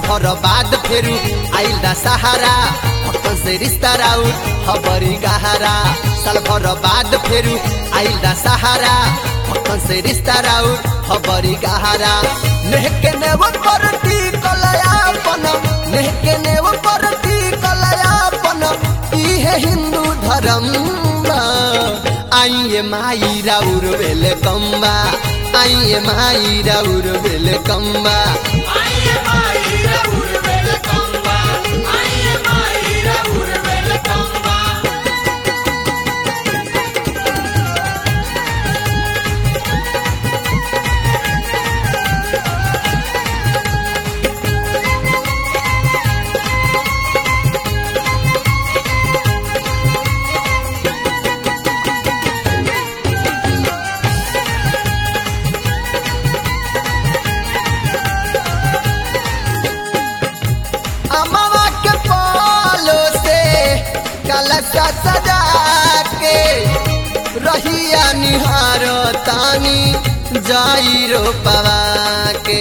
भर बाद फेरू आइल दा सहारा भक्तन से रिश्ता राउ खबरी गहरा साल भर बाद फेरू आइल दा सहारा भक्तन से रिश्ता राउ खबरी गहरा नेहके नेव परती कलयापन नेहके नेव परती कलयापन इहे हिंदू धर्म बा। आइए माई राउर बेले कम्बा आइए माई राउर बेले कम्बा आइए माई राहुल वेलकम्बा आइए माई राहुल वेलकम्बा अमवा के पालो से कलशा सजा के रहिया निहार तानी जाई रो पवा के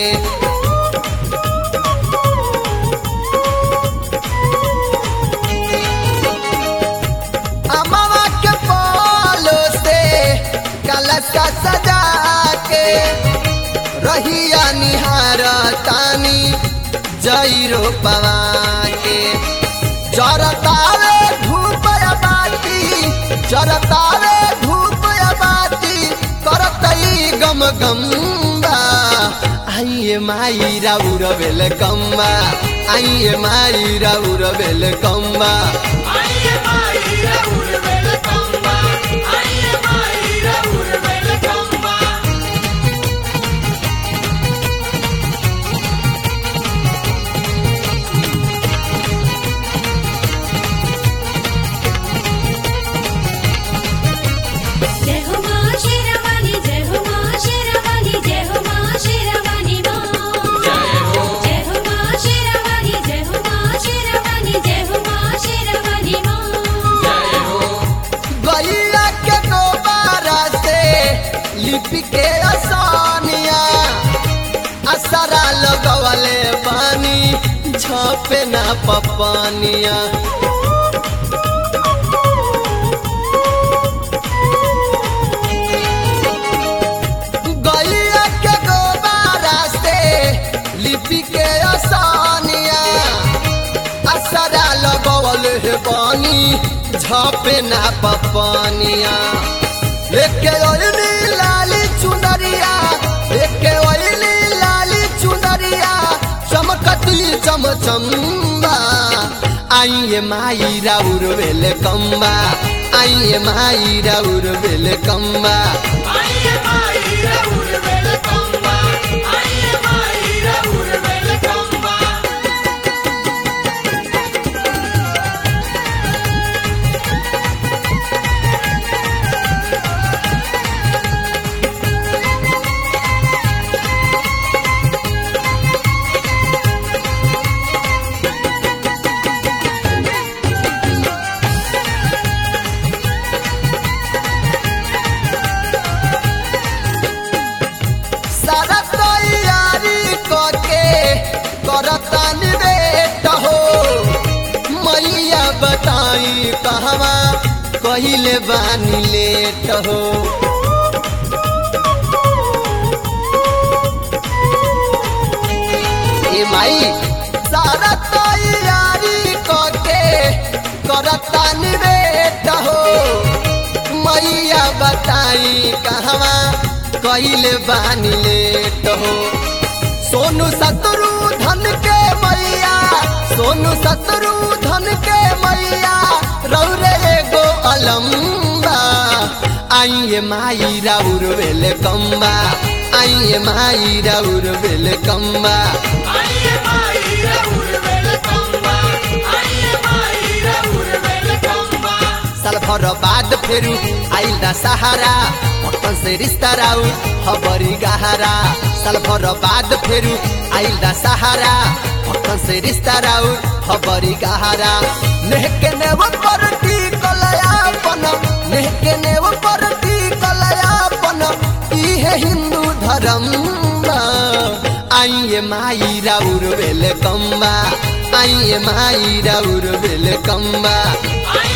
अमवा के पालो से कलशा सजा के रहिया निहार तानी जैरो पवा के जरतावे धूप या बाती जरतावे धूप या बाती करतई गम गम्बा आइए माई राउर बेल कम्बा आइए माई राउर बेल कम्बा आइए माई राहुल वेलकम्बा आइए माई राहुल वेलकम्बा जय हो मां शेरावाली जय हो मां शेरावाली जय हो मां शेरावाली मां जय हो जय हो मां शेरावाली जय हो मां शेरावाली जय हो मां शेरावाली मां जय हो गैया के दोबारा से लिपि के आसानिया असरा लगवले पानी छपे ना पपानिया गैया के दोबारा से लिपि के आसानिया असरा लगवल हे पानी झपे ना पपानिया एके ओइली लाली चुनरिया एके ओइली लाली चुनरिया चमकती चमचम्बा आइए माई राउर बेले कम्बा आइए माई राउर बेले कम्बा आइए माई राहुल वेलकम्बा आइए माई राहुल वेलकम्बा सारा तैयारी करके करता निवेट हो मैया बताई कहवा कहिले बानी लेट हो ए माई सारा तैयारी करके करता निवेट हो मैया बताई कहवा कइले बानी लेट हो सोनू सतरू धन के मैया सोनू सतरू धन के मैया रौरे एगो अलम्बा आइए माई राउर बेले कम्बा आइए माई राउर बेले कम्बा आइए माई राहुल वेलकम्बा आइए माई राहुल वेलकम्बा साल भर बाद फेरू आइल दा सहारा भक्तन से रिश्ता राउ खबरी गहरा साल भर बाद फेरू आइल दा सहारा भक्तन से रिश्ता राउ खबरी गहरा नेहके नेव परती कलयापन नेहके नेव परती कलयापन इहे हिंदू धर्म बा। आइए माई राउर वेलकम बा आइए माई राउर वेलकम बा आई